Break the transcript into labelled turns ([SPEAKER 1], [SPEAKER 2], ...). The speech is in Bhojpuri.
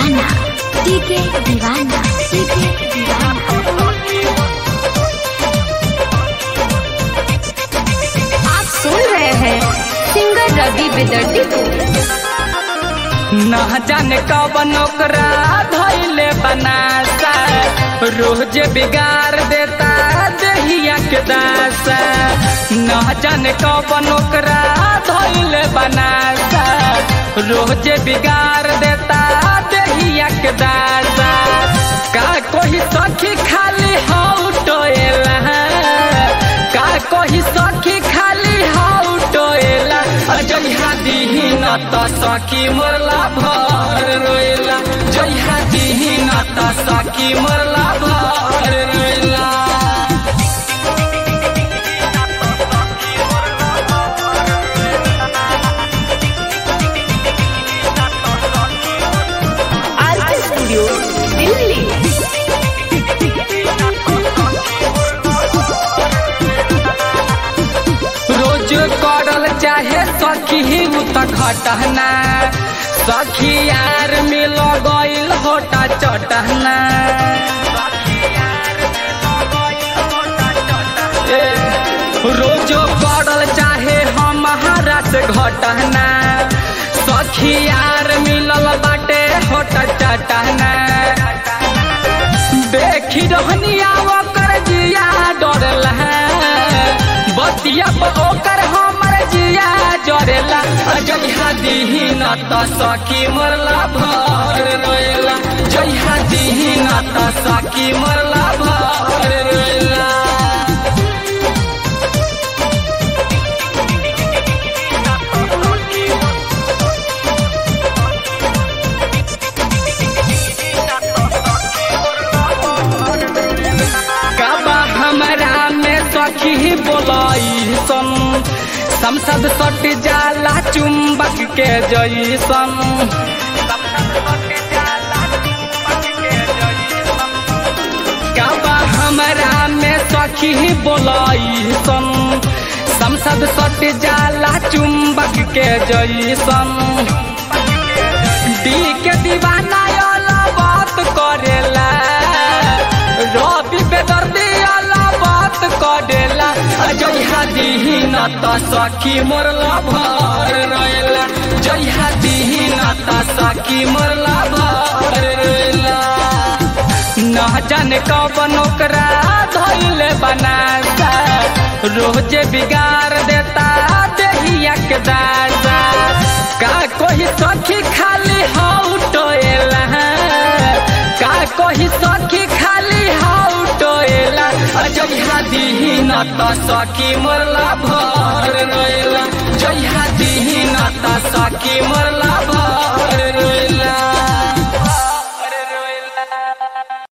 [SPEAKER 1] दीवाना टीके दीवाना टीके दीवाना आप सुन रहे हैं सिंगर रवि बेदर्दी को
[SPEAKER 2] न जाने कवन ओकरा धैले बनासा रोज बिगाड़ देता देहिया के दासा न जाने कवन ओकरा धैले बनासा रोज बिगाड़ देता देहिया के दासा का कोई सखी खाली हाउ टोएला का कोई सखी खाली हाउ टोएला जइहा दिही न त सखी मरला भर रोएला जइहा दिही न त सखी मरला भर रोएला
[SPEAKER 1] आरके स्टूडियो दिल्ली
[SPEAKER 2] रोज करल चाहे सखी उ त घटना सखी यार मिल गइल होटा चटना ए, रोज करल चाहे हमारा से घटना सखी यार मिलल बाटे होटा चटना देखी रहनिया ओकर जिया डरला बतिया पर ओकर हमर जिया जरेला जइहा दिही न त सखी मरला भर रोएला जइहा दिही न त सखी मरला भर रोएला काबा हमरा में सखी बोलाई सन संसद सट जाला चुंबक के जैसन काबा हमरा में सखी बोलाई सन संसद सट जाला चुंबक के जैसन दी के दीवाना वाला बात करेला रवि बेदर्दी वाला बात करेला जइहा दिही न त सखी मोरला भर रोएला जइहा दिही न त सखी मोरला भर रोएला न जाने कवन ओकरा धैले बनासा रोज बिगाड़ देता देहिया के दासा का कोई सखी खाली हाउ टोएला का कोई सखी खाली हाउ टोएला जइहा दिही न त सखी मरला भर रोएला जइहा दिही न त सखी मरला भर